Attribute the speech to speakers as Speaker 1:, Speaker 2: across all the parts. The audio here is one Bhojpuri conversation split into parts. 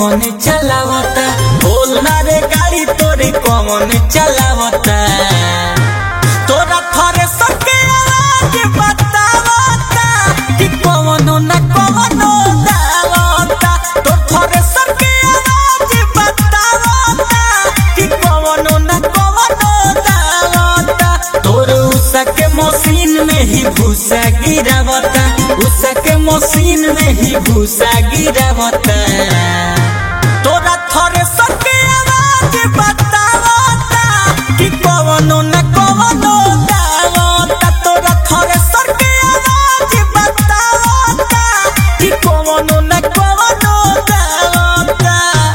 Speaker 1: कौन चलावता बोल ना रे गाड़ी तोरे कौन चलावता तोरा थरे सके आवाज बतावता कि कौनो न कौनो दावता तो थरे सके आवाज बतावता कि कौनो न कौनो दावता तोर उषा के मशीन में ही भूसा गिरावता उषा के मशीन में ही भूसा गिरावता तोरा थरे सके आवाज बतावता कि कौनो न कौनो दावता तोरा थरे सके आवाज बतावता कि कौनो न कौनो दावता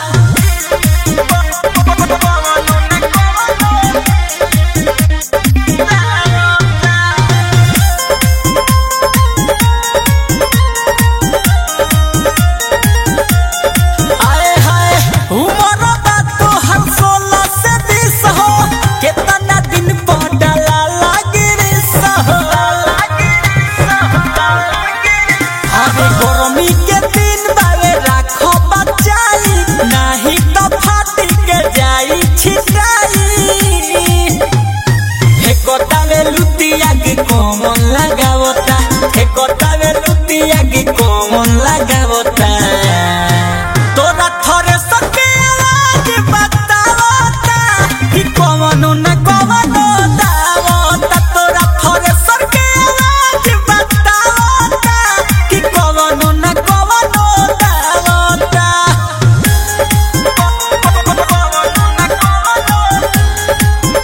Speaker 1: कौनो न कौनो आए हाय उमर बात तो हर सोलह से बीस हो कितना दिन पड़ला लागे रे सहो अरे गरमी के दिन बावे राखो बचाई नहीं तो फाटी के जाई छिटाई हेकोतावे लुतिया के कोमन लगावता हेकोतावे लुतिया के कोमन लगावता तोरा थरे सके आवाज बतावता कि कौनो न कौनो दावता तोरा थरे सके आवाज बतावता कि कौनो न कौनो दावता कौनो न कौनो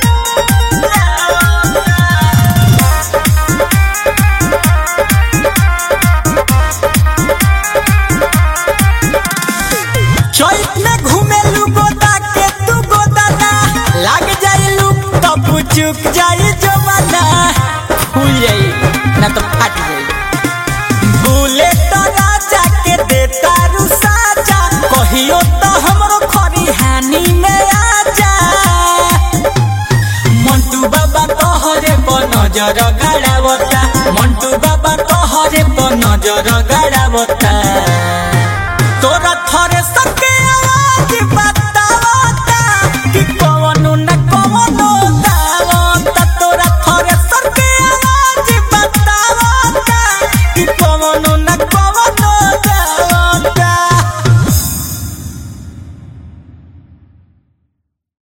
Speaker 1: चौक में घूमेलू गोदा के तू गोदाना लाग जाइलू तब चुक जाई जमाना फूल जाई ना तो फट जाई बुलेट राजा के देता रुसाजा कहियो तो हमरो खरिहानी में आजा मंटू बाबा तोहरे पर नजर गड़ावता मंटू बाबा तोहरे पर नजर